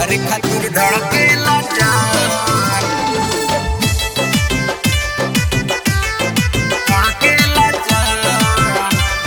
तोहरे खातिर धड़केला जान धड़केला जान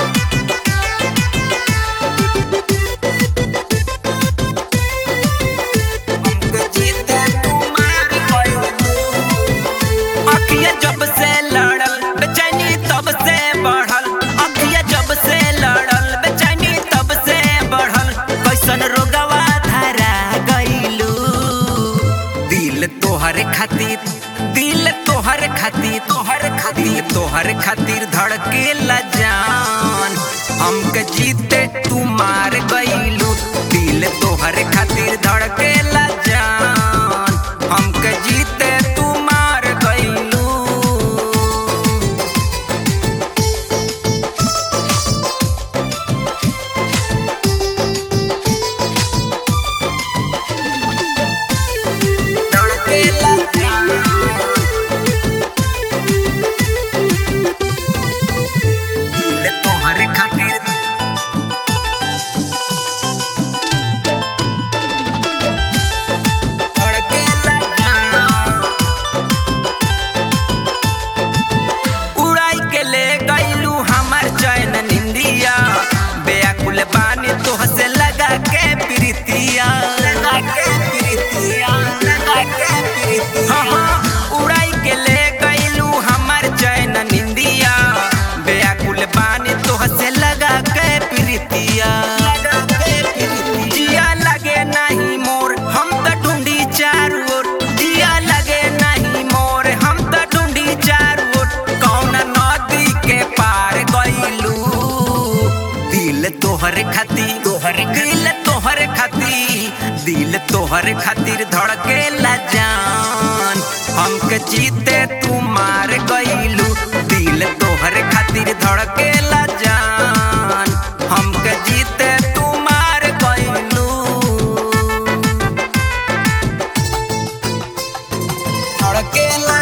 हमके जीते तुम्हार गइलू अखिया जब से लड़ल बेचैनी तब से बढ़ल अखिया जब से लड़ल बेचैनी तब से बढ़ल कैसन रोगवा धरा गइलू दिल तोहर खातिर दिल तोहर खातिर तोहर खातिर तोहर खातिर धड़केला जान हमके जीते तू मार गइलू दिल तोहर खातिर धड़केला जान हमके जीते तू मार गइलू धड़केला जान दिल तोहर खातिर धड़केला जान उड़ाई के ले गइलू हमर चैन निंदिया बेअकुल बानी तोह से लगा के प्रीतिया लगा के प्रीतिया लगा के प्रीतिया हाँ, हाँ, उड़ाई के ले गइलू हमर चैन निंदिया बेअकुल बानी तोह से लगा के प्रीतिया लगा के प्रीतिया जिया लगे नहीं मोर हम त ढूंढी चारू ओर जिया लगे नहीं मोर हम त ढूंढी चारू ओर कौन नदी के पार गइलू दिल तोहर खातिर तोहर दिल तोहर खातिर दिल तोहर खातिर धड़केला जान हमके जीते तू मार गइलू दिल तोहर खातिर धड़केला जान हमके जीते तू मार गइलू धड़केला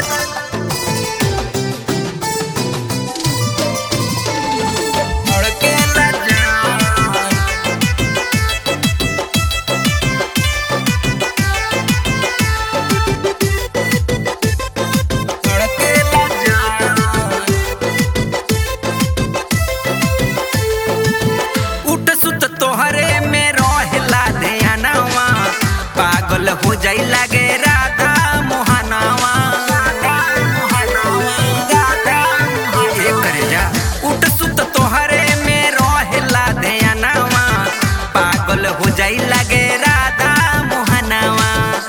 धड़केला जान धड़केला जान उठ सुत तोहरे में रहेला ध्यानवा पागल हो जाई लागे राधा मोहनवा ए करे जा उठ सुत तोहरे में रहेला ध्यानवा पागल हो जाई लागे राधा मोहनवा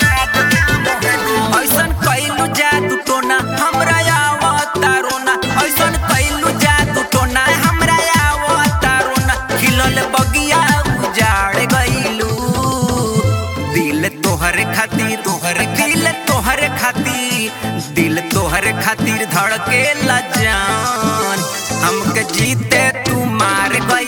ऐसन कैलू जादू टोना हमरा आवता रोना ऐसन कैलू जादू टोना हमरा आवता रोना खिलल बगिया उजाड़ गइलू दिल तोहर खातिर तोहर दिल तोहर खातिर दिल तोहर खातिर धड़केला जान हमके जीते तू मार गइलू